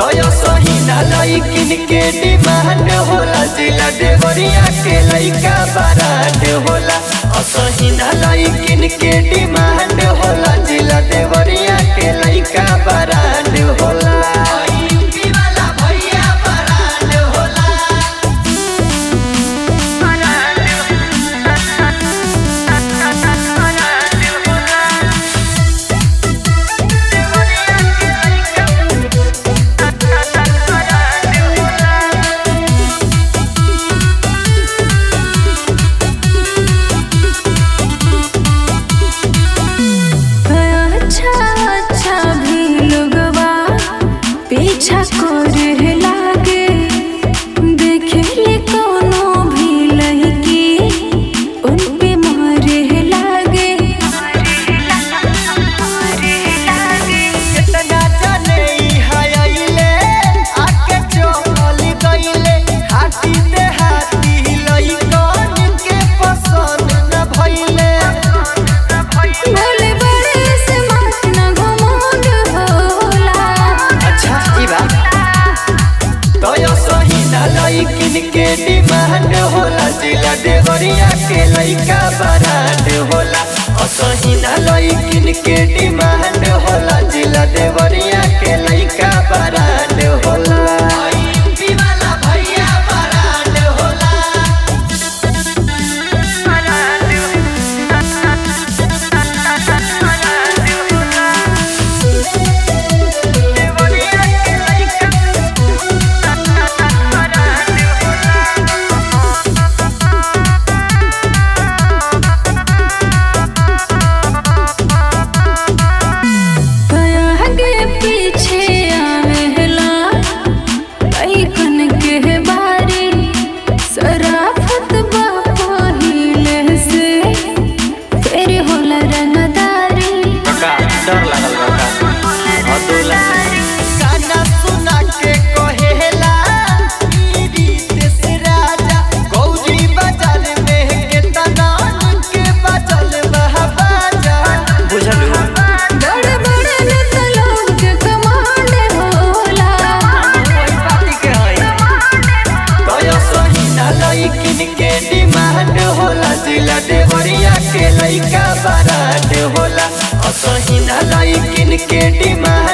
तोयो सही ना लइकिन के डिमांड होला जिला देवरिया के लइका बरांड होला असही ना लइकिन के डिमांड होला जिला देवरिया के लइका बरांड होला यूपी वाला भैया बरांड होला अच्छा अच्छा भी लोगवा पीछा करे लागे देखे ले कोनो भी लड़की उन पे मारे लागे कितना जाने ई हायले आके चल गइले हाथी ते हाथी लइकन के पसंद न भइले भोले बड़े से मत न घमंड होला अच्छा ई बात तोयो सही ना लइकिन के डिमांड होला जिला देवरिया के लइका बरांड होला असही ना लइकिन के डिमांड होला जिला देवरिया के लइका बरांड होला यूपी वाला भैया बरांड होला आगे पीछे आवेला लइकन के बारी सराफत बा पहिले से फेर होला रंगदारी डर लागल बा अदुला गाना सुना के कहेला ई रीत से राजा गौरी बाजार में के तनान के बचल बहा बाजा बुझलू बड़ बड़ नेता लोग के कमांड होला वही पार्टी के हई तोयो सही ना लइकिन के डिमांड होला जिला देवरिया के लइका बरांड होला असही ना लइकिन के डिमांड